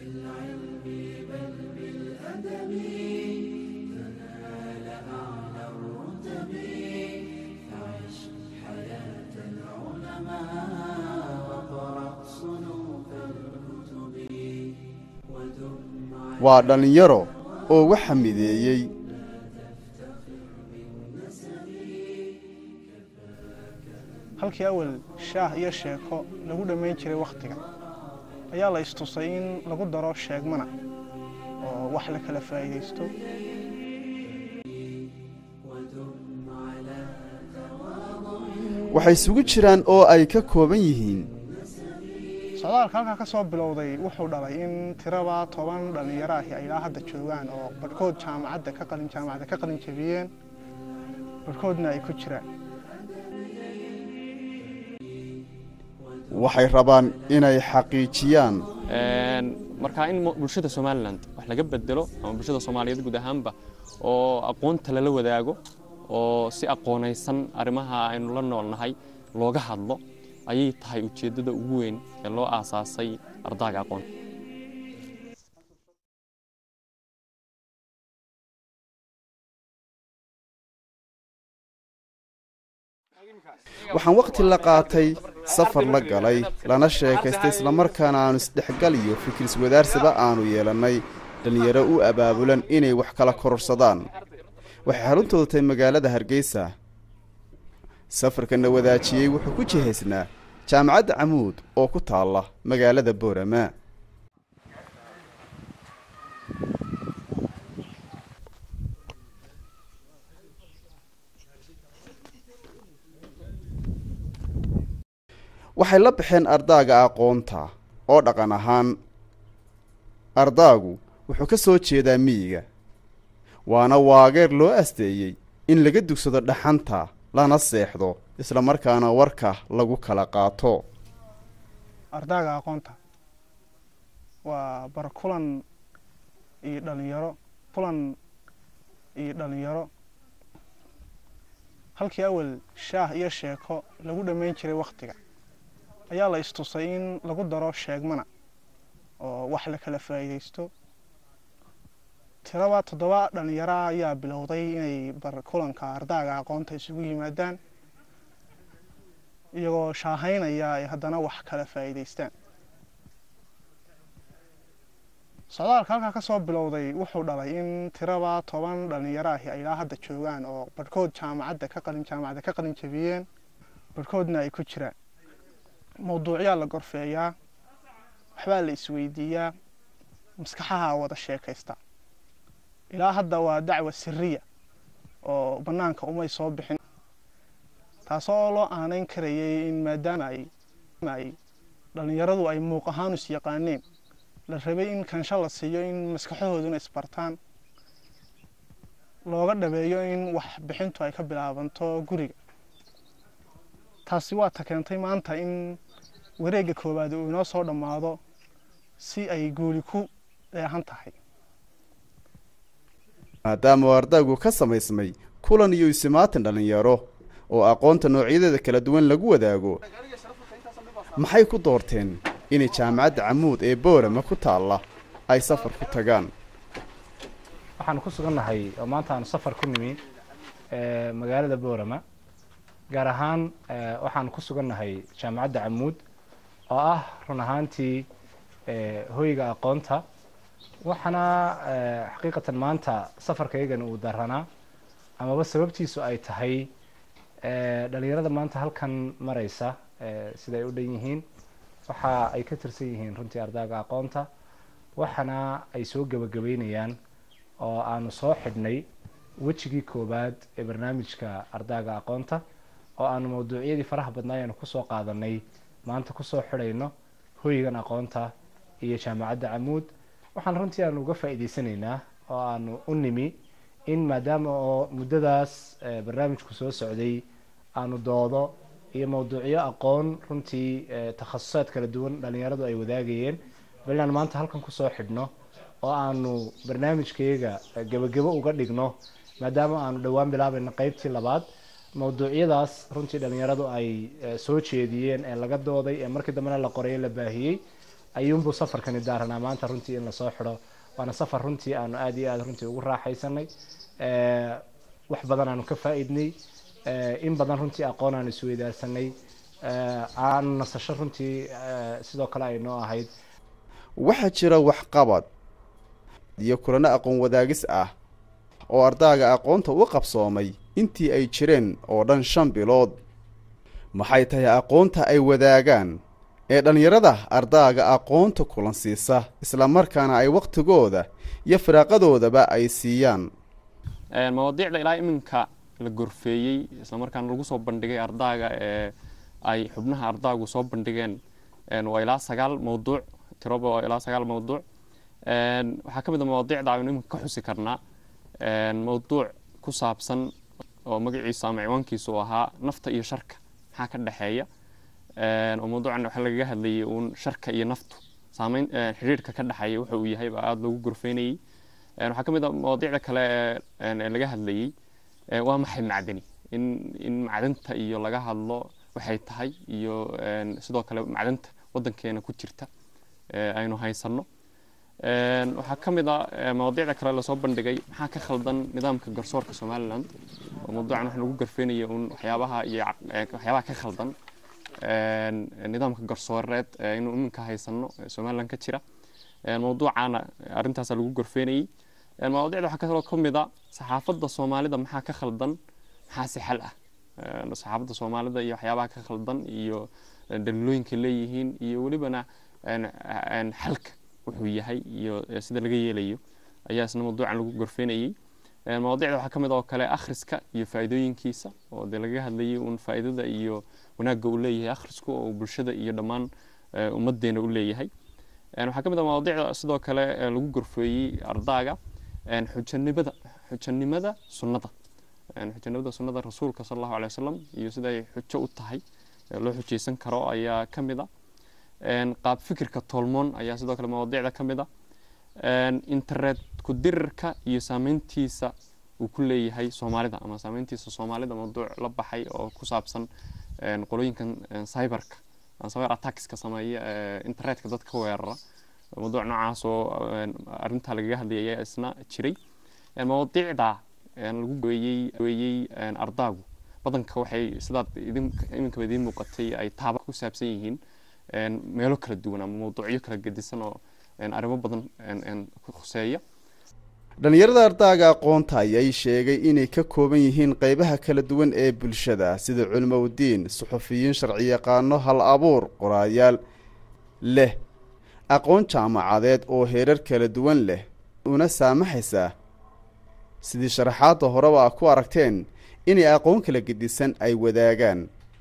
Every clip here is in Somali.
waa dhallinyaro oo waxa mideeyey halkii awal shaah iyo sheeko lagu dhammayn jiray wakhtiga ayaa la istusay in lagu daro sheegmana oo wax la kala faa'iidaysto waxay isugu jiraan oo ay ka kooban yihiin socdaalka halkaa ka soo bilowday wuxuu dhalay in tiraba toban dhallinyaro ahi ay ilaa hadda joogaan oo barhkood jaamacadda ka qalin jaamacadda ka qalin jabiyeen barhkoodna ay ku jiraan waxay rabaan inay xaqiijiyaan marka in bulshada somalilan wax laga bedelo ama bulshada soomaaliyeed guud ahaanba oo aqoonta lala wadaago oo si aqoonaysan arrimaha aynu la noolnahay looga hadlo ayay tahay ujeeddada ugu weyn ee loo aasaasay ardaaga aqoonta waxaan wakhti la qaatay safar la galay lana sheekaystay islamarkaana aanu isdhexgal iyo fikir iswadaarsiba aanu yeelannay dhallinyaro u abaabulan inay wax kala kororsadaan waxay xaruntooda tahay magaalada hargeysa safarkana wadaajiyey wuxuu ku jihaysnaa jaamacadda camuud oo ku taalla magaalada boorama waxay la baxeen ardaaga aqoonta oo dhaqan ahaan ardaagu wuxuu ka soo jeedaa miyiga waana waageer loo asteeyey in laga dugsado dhaxanta lana seexdo islamarkaana warka lagu kala qaato ardaaga aqoonta waa bar kulan iyo dhalinyaro kulan iyo dhalinyaro halkii awal shaah iyo sheeko lagu dhammayn jiray wakhtiga ayaa la istusay in lagu daro sheegmana oo wax la kala faa'iidaysto tiraba toddoba dhalinyaro ayaa bilowday inay bar kulanka ardaaga aqoonta isugu yimaadaan iyagoo shaahaynaya ay haddana wax kala faa'iidaystaan socdaalka halkaa ka soo bilowday wuxuu dhalay in tiraba toban dhalinyaro ahi ay ilaa hadda joogaan oo barhkood jaamacadda ka qalin jaamacadda ka qalin jabiyeen barhkoodna ay ku jiraan mawduucyaa la gorfeeyaa waxbaa la isweydiiyaa maskaxaha wada sheekaysta ilaa hadda waa dacwa siriya oo bannaanka umay soo bixin taasoo loo aanayn karayay in maadaama ay ay dhallinyaradu ay muuq ahaan is yaqaaneen la rabay in kansho la siiyo in maskaxahooduna isbartaan looga dhabeeyo in wax bixintu ay ka bilaabanto guriga taasi waa ta keentay maanta in wareegga koowaad uu inoo soo dhammaado si ay guuli ku dheehan tahay maadaama uu ardaygu ka samaysmay kulan iyo isimaatan dhallinyaro oo aqoonta noocyadeeda kala duwan lagu wadaago maxay ku doorteen inay jaamacadda camuud ee boorama ku taalla ay safar ku tagaan waxaanu ku sugannahay oo maanta aanu safar ku nimi magaalada boorama gaar ahaan waxaanu ku sugannahay jaamacadda camuud oo ah run ahaantii hoyga aqoonta waxaana xaqiiqatan maanta safarkaygani uu daranaa amaba sababtiisu ay tahay dhalinyarada maanta halkan maraysa siday u dhan yihiin waxa ay ka tirsan yihiin runtii ardaaga aqoonta waxaana ay soo gebagabeynayaan oo aanu soo xidhnay wejigii koowaad ee barnaamijka ardaaga aqoonta oo aanu mawduucyadii faraha badnaa ayaanu kusoo qaadanay maanta kusoo xidhayno hoygan aqoonta iyo jaamacadda camuud waxaan runtii aanu uga faa'iideysanaynaa oo aanu u nimi in maadaama oo muddadaas barnaamijku soo socday aanu doodo iyo mawduucyo aqoon runtii takhasusaad kala duwan dhalinyaradu ay wadaagayeen bal inaanu maanta halkan kusoo xidhno oo aanu barnaamijkayga gebagebo uga dhigno maadaama aanu dhowaan bilaabayno qeybtii labaad mawduucyadaas runtii dhalinyaradu ay soo jeediyeen ee laga dooday ee markii dambena la qoray la baahiyey ayuunbuu safarkani daaranaa maanta runtii in lasoo xidho waana safar runtii aanu aada iyo aada runtii ugu raaxaysanay wax badan aanu ka faa-idnay in badan runtii aqoon aanu isweydaarsanay aan nasasho runtii sidoo kale ay noo ahayd waxaa jira waxqabad iyo kulano aqoon wadaagis ah oo ardaaga aqoonta u qabsoomay intii ay jireen oo dhan shan bilood maxay tahay aqoonta ay wadaagaan ee dhallinyarada ardaaga aqoonta kulan siisa islamarkaana ay wakhtigooda iyo firaaqadoodaba ay siiyaan mawaadiicda ilaa iminka la gorfeeyey islamarkaana lagu soo bandhigay ardaaga ee ay xubnaha ardaagu soo bandhigeen waa ilaa sagaal mawduuc tiroba waa ilaa sagaal mawduuc waxaa ka mid a mawaadiicda aynu iminka ka xusi karnaa mawduuc ku saabsan oo magaciisa ama ciwaankiisu ahaa nafta iyo sharka maxaa ka dhexeeya oo mawduucan waxaa lagaga hadlayay uun sharka iyo naftu saameyn xidhiirhka ka dhexeeya wuxa uu yahay baa aada loogu gorfeynayey waxaa ka mid a mawaadiicda kale ee laga hadlayey waa maxay macdani in in macdanta iyo laga hadlo waxay tahay iyo sidoo kale macdanta waddankeena ku jirta aynu haysanno waxaa ka mid a mawaadiicda kale lasoo bandhigay maxaa ka khaldan nidaamka garsoorka somaliland oo mawduucan waxa lagu garfeynaya un waxyaabaha iyo waxyaabaha ka khaldan nidaamka garsooreed aynu iminka haysano somaliland ka jira mawduucaana arrintaasa lagu gorfeynayey mawaadiicda waxaa kaloo ka mid a saxaafadda soomaalida maxaa ka khaldan maxaa si xal ah saxaafadda soomaalida iyo waxyaabaha ka khaldan iyo daliilooyinka leeyihiin iyo welibana xalka wuxuu yahay iyo sida laga yeelayo ayaa isna mawduucan lagu gorfeynayey mawaadiicda waxaa ka mid oo kale akhriska iyo faa'iidooyinkiisa oo dee laga hadlayay uun faa'iidada iyo wanaagga uu leeyahay akhrisku oo bulshada iyo dhammaan ummaddeena u leeyahay waxaa ka mid a mawaadiicda sidoo kale lagu gorfeeyey ardaaga xujanimada xujanimada sunnada xujanimada sunnada rasuulka sala allahu alay wasalam iyo siday xujo u tahay loo xujaysan karo ayaa ka mid a qaab fikirka tolmoon ayaa sidoo kale mawaadiicda ka mid a internet ku dirirka iyo saameyntiisa uu ku leeyahay soomaalida ama saameyntiisa soomaalida mawduuc la baxay oo ku saabsan qolooyinkan cyberka cyber attackska sameeya internetka dadka ka weerara mawduuc noocaas oo arrintaa lagaga hadlayay ayaa isna jiray mawaadiicda lagu weeyey weeyey ardaagu badanka waxay sidaad iminkaba idiin muuqatay ay taaba ku saabsan yihiin meelo kala duwan ama mawduucyo kala gedisan oo arrimo badan khuseeya dhallinyarada ardaaga aqoonta ayay sheegay inay ka kooban yihiin qeybaha kala duwan ee bulshada sida culimowdiin suxufiyiin sharciyaqaano hal abuur qoraayaal leh aqoon jaamacadeed oo heerar kala duwan leh una saamaxaysaa sidii sharaxaadda horeba ku aragteen inay aqoon kala gedisan ay wadaagaan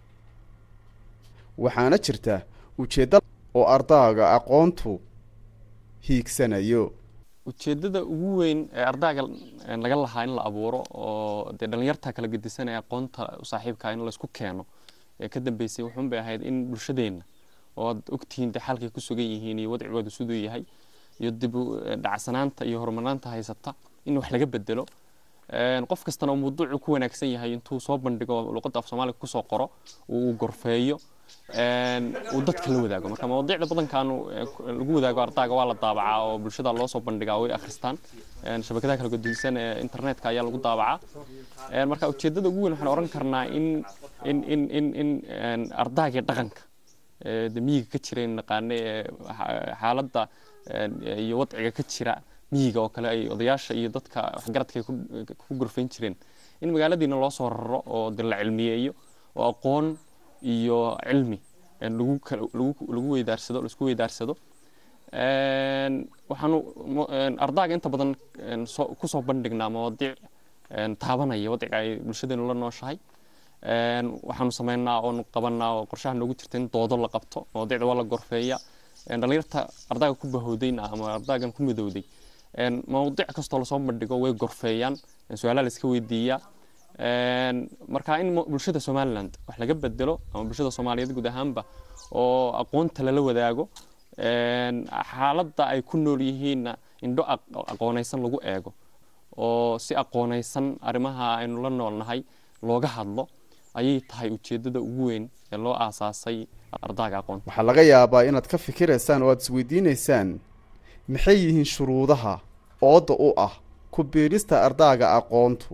waxaana jirta ujeedda oo ardaaga aqoontu hiigsanayo ujeeddada ugu weyn ee ardaaga laga lahaa in la abuuro oo dee dhallinyarta kala gedisan ee aqoonta u saaxiibkaa in laysku keeno ee ka dambeysay wuxuun bay ahayd in bulshadeenna oo aad ogtihiin dee xalkay ku sugan yihiin iyo wadcigooda siduu yahay iyo dib u dhacsanaanta iyo horumarnaanta haysata in wax laga bedelo qof kastana uu mawduucu ku wanaagsan yahay intuu soo bandhigo luqadda af soomaaliga kusoo qoro uu gorfeeyo uu dadka la wadaago marka mawaadiicda badankaanu lagu wadaago ardaaga waa la daabacaa oo bulshada loo soo bandhigaa way akhristaan shabakadaha kala guddisan ee internetka ayaa lagu daabacaa marka ujeeddada ugu weyn waxaan oran karnaa in in in in in ardaagii dhaqanka de miyiga ka jira in naqaane ee xaaladda iyo wadciga ka jira miyiga oo kale ay odayaasha iyo dadka waxgaradka ay ku gorfayn jireen in magaaladiina loo soo raro oo de la cilmiyeeyo oo aqoon iyo cilmi lagu lagu weydaarsado laisku weydaarsado waxaanu ardaaga inta badan kusoo bandhignaa mawaadiic taabanaya wadciga ay bulshadeenu la nooshahay waxaanu sameynaa oonu qabanaa oo qorshaha noogu jirta in doodo la qabto mawaadiicda waa la gorfeeya dhalinyarta ardaaga ku bahowdayna ama ardaagan ku midowday mawdiic kastoo lasoo bandhigo way gorfeeyaan su-aalaha la iska weydiiyaa marka in bulshada somaliland wax laga bedelo ama bulshada soomaaliyeed guud ahaanba oo aqoonta lala wadaago xaaladda ay ku nool yihiinna indho aqoonaysan lagu eego oo si aqoonaysan arrimaha aynu la noolnahay looga hadlo ayay tahay ujeeddada ugu weyn ee loo aasaasay ardaaga aqoonta waxaa laga yaabaa inaad ka fikiraysaan oo aad isweydiinaysaan maxay yihiin shuruudaha ooda u ah ku biirista ardaaga aqoontu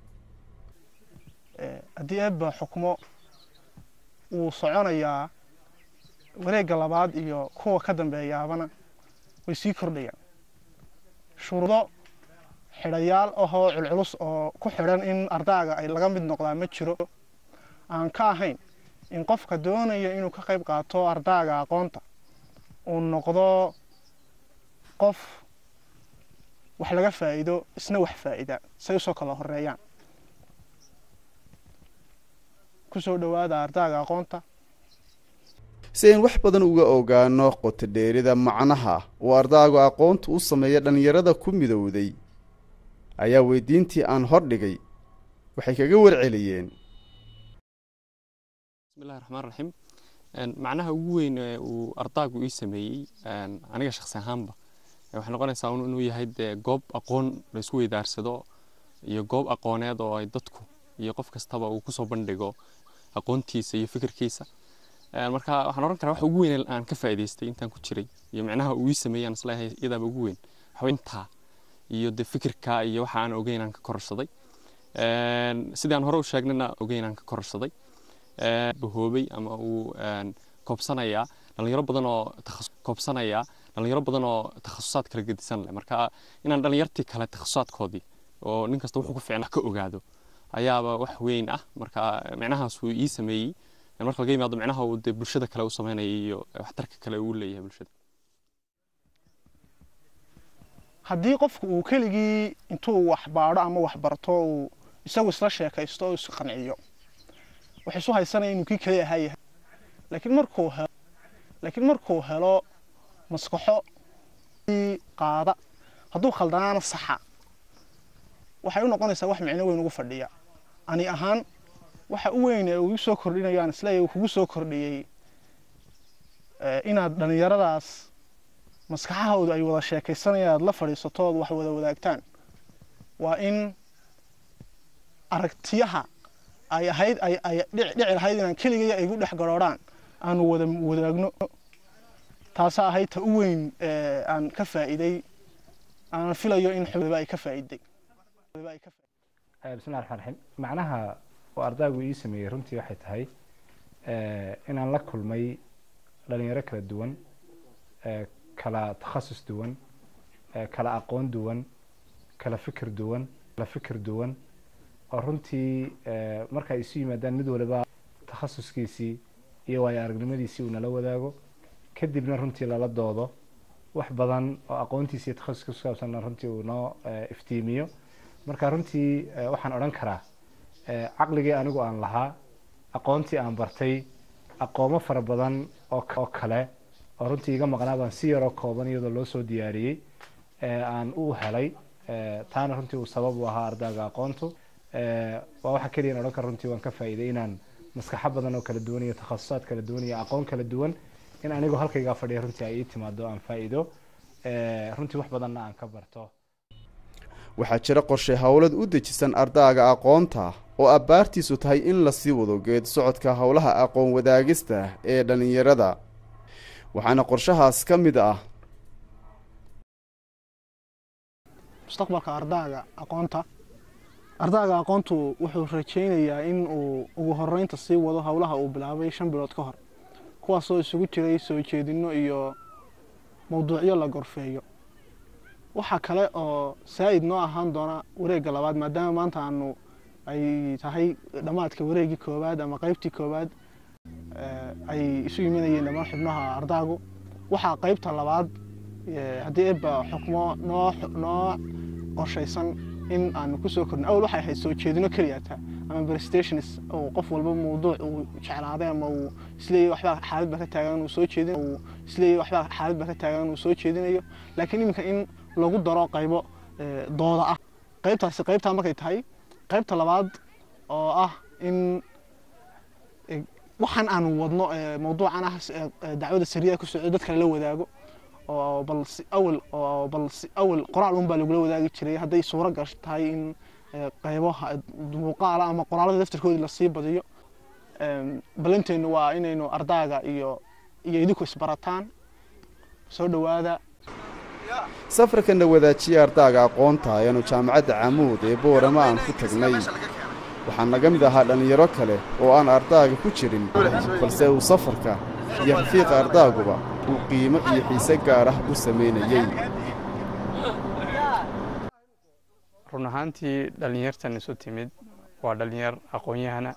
haddii eebba xukmo wuu soconayaa wareegga labaad iyo kuwa ka dambeeyaabana way sii kordhayaan shuruudo xidhayaal ahoo culculus oo ku xidhan in ardaaga ay laga mid noqdaa ma jiro aan ka ahayn in qofka doonaya inuu ka qayb qaato ardaaga aqoonta uu noqdo qof wax laga faa'iido isna wax faa'ida say usoo kala horeeyaan kusoo dhowaada ardaaga aqoonta si ayn wax badan uga ogaano qotodheerida macnaha uu ardaagu aqoontu u sameeya dhallinyarada ku midowday ayaa weydiintii aan hordhigay waxay kaga warceliyeen bismillahi raxmaan raxiim macnaha ugu weyn ee uu ardaagu ii sameeyey aniga shakhsi ahaanba waxay noqonaysaa inuu yahay dee goob aqoon la isku weydaarsado iyo goob aqooneed oo ay dadku iyo qof kastaba uu kusoo bandhigo aqoontiisa iyo fikirkiisa marka waxaan oran karaa waxa ugu weyn aan ka faa'iidaystay intaan ku jiray iyo macnaha uu ii sameeyey aan isleeyahay iyadaaba ugu weyn waxintaa iyo de fikirka iyo waxa aan ogeyn aan ka kororsaday sidii aan hore u sheegnayna ogeyn aan ka kororsaday bahoobay ama uu koobsanayaa dhalinyaro badan oo koobsanayaa dhalinyaro badan oo takhasusaad kala gedisan leh marka inaan dhalinyartii kale takhasusaadkoodii oo nin kasta wuxuu ku fiicnaa ka ogaado ayaaba wax weyn ah marka micnahaas uu ii sameeyey marka laga yimaado micnaha uu dee bulshada kale u sameynaya iyo waxtarka kale uu leeyahay bulshada haddii qofku uu keligii intuu wax baadho ama wax barto uu isagu isla sheekaysto oo isqanciyo wax isu haysanaya inuu kii kale ahaa yahay laakiin markuu helo laakiin markuu helo maskaxo qaada hadduu khaldanaana saxa waxay u noqonaysaa wax micno weyn ugu fadhiya ani ahaan waxa u weyn ee uu soo kordhinayo aan isleeyahay kugu soo kordhiyey inaad dhallinyaradaas maskaxahooda ay wada sheekaysanayaan aad la fadhiisato ood wax wada wadaagtaan waa in aragtiyaha ay ahayd ay ay dhici lahayd inaan keligaya ay igu dhex garoodhaan aanu wada wadaagno taasaa ahayd ta u weyn aan ka faa'iiday aanan filayo in xubaba ay ka faa'iiday bismillahi raxmaan raxiim macnaha oo ardaygu ii sameeyey runtii waxay tahay inaan la kulmay dhalinyaro kala duwan kala takhasus duwan kala aqoon duwan kala fikir duwan kala fikir duwan oo runtii marka ay isu yimaadaan mid waliba takhasuskiisii iyo waayo aragnimadiisii uu nala wadaago kadibna runtii lala doodo wax badan oo aqoontiisa iyo takhasuska ku saabsanna runtii uu noo iftiimiyo marka runtii waxaan odhan karaa caqligii anigu aan lahaa aqoontii aan bartay aqoomo fara badan oo kale oo runtii iga maqnaa baan si yaroo kooban iyadoo loo soo diyaariyey aan u helay taana runtii uu sabab u ahaa ardayga aqoontu waa waxa keliya odhan kara runtii waan ka faa'iiday inaan maskaxo badan oo kala duwan iyo takhasusaad kala duwan iyo aqoon kala duwan in anigoo halkaygaa fadhiya runtii ay ii timaado aan faa'iido runtii wax badanna aan ka barto waxaa jira qorshe howlad u dejisan ardaaga aqoonta oo abbaartiisu tahay in lasii wado geed socodka howlaha aqoon wadaagista ee dhallinyarada waxaana qorshahaas ka mid ah mustaqbalka ardaaga aqoonta ardaaga aqoontu wuxuu rajaynayaa in uu ugu horeynta sii wado howlaha uu bilaabay shan bilood ka hor kuwaasoo isugu jiray soo jeedinno iyo mowduucyo la gorfeeyo waxaa kale oo saa'id noo ahaan doona wareegga labaad maadaama maanta aanu ay tahay dhammaadka wareeggii koowaad ama qaybtii koowaad ay isu yimanayeen dhammaan xubnaha ardaagu waxaa qaybta labaad haddii eebba xukmo noo noo qorshaysan in aanu kusoo kordhin awal waxay ahayd soo jeedino keliyata ama prestations uu qof walba mawduuc uu jeclaaday ama uu isleeyahy waxbaa xaalad baa ka taagan uu soo jeedin uu isleeyahy waxbaa xaalad baa ka taagan uu soo jeedinayo laakiin iminka in lagu daro qaybo dooda ah qaybtaasi qaybtaa markay tahay qaybta labaad oo ah in waxaan aanu wadno mawduucan ah dacwada sariya ku socdo dadka lala wadaago oo bal si awal oo bal si awal qoraal un baa lagula wadaagi jiray hadday suuro gash tahay in qaybo muuqaala ama qoraalada daftarkoodii lasii badiyo balanteennu waa inaynu ardaaga iyo iyo idinku isbarataan soo dhowaada safarkana wadaajiya ardaaga aqoonta ayaanu jaamacadda camuud ee boorama aan ku tagnay waxaa naga mid ahaa dhallinyaro kale oo aan ardaaga ku jirin balse uu safarka iyo rafiiqa ardaaguba uu qiimo iyo xiise gaar ah u samaynayey run ahaantii dhallinyartan isu timid waa dhallinyar aqoon-yahana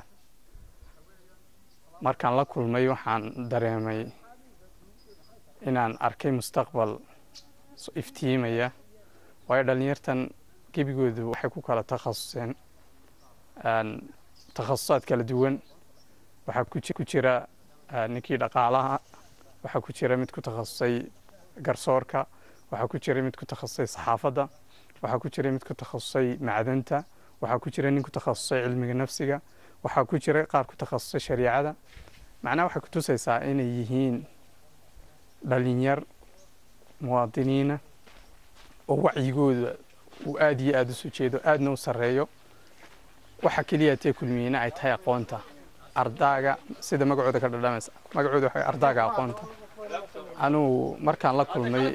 markaan la kulmay waxaan dareemay inaan arkay mustaqbal iftiimaya waayo dhallinyartan gebigoodu waxay ku kala takhasuseen takhasusaad kala duwan waxaa ku jira ninkii dhaqaalaha waxaa ku jira mid ku takhasusay garsoorka waxaa ku jira mid ku takhasusay saxaafadda waxaa ku jira mid ku takhasusay macdanta waxaa ku jira nin ku takhasusay cilmiga nafsiga waxaa ku jira qaar ku takhasusay shariicada macnaha waxay kutusaysaa inay yihiin dhalinyar muwaadiniina oo wacyigooda uu aada iyo aada usu jeedo aadna u sarreeyo waxa keliya tee kulmiyeyna ay tahay aqoonta ardaaga sida magacooda ka dhadhamaysa magacooda waxa ardaaga aqoonta anugu markaan la kulmay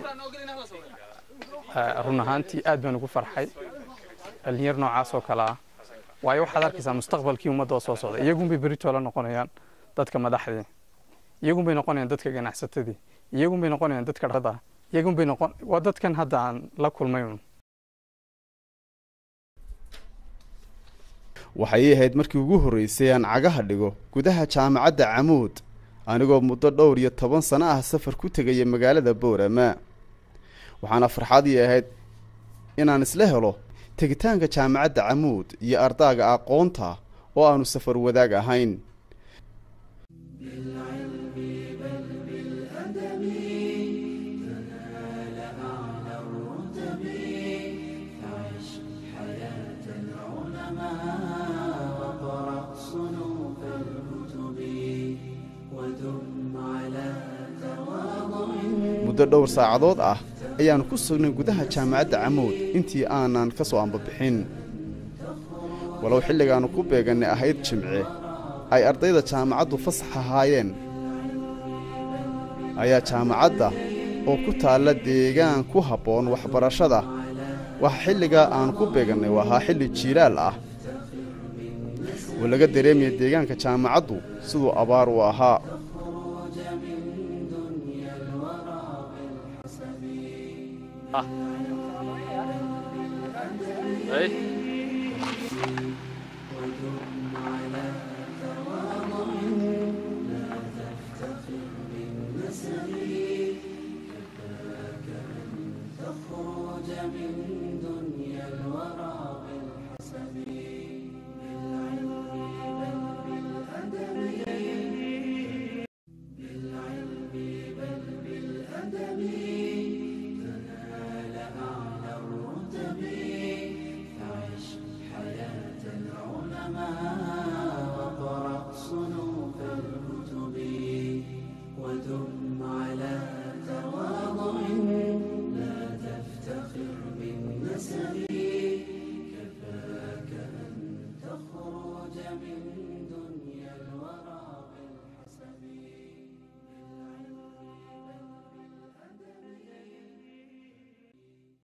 run ahaantii aad baan ugu farxay dhalinyar noocaas oo kale ah waayo waxaad arkaysaa mustaqbalkii ummadda oo soo socda iyagunbay berito la noqonayaan dadka madaxdii iyagunbay noqonayaan dadka ganacsatadii iyagunbay noqonayaan dadka dhada iyagunbay noqon waa dadkan hadda aan la kulmay un waxay ahayd markii ugu horraysay aan cagaha dhigo gudaha jaamacadda camuud anigoo muddo dhowr iyo toban sano ah safar ku tegaya magaalada boorama waxaana farxadii ahayd inaan isla helo tegitaanka jaamacadda camuud iyo ardaaga aqoonta oo aanu safar wadaag ahayn muddo dhowr saacadood ah ayaanu ku sugnay gudaha jaamacadda camuud intii aanan ka soo ambabixin walow xilligaannu ku beegannay ahayd jimce ay ardayda jaamacaddu fasax ahaayeen ayaa jaamacadda oo ku taalla deegaan ku habboon waxbarashada waxa xilligaa aanu ku beegannay ahaa xilli jiilaal ah oo laga dareemaya deegaanka jaamacaddu siduu abaar u ahaa من دنيا الورى بالحسب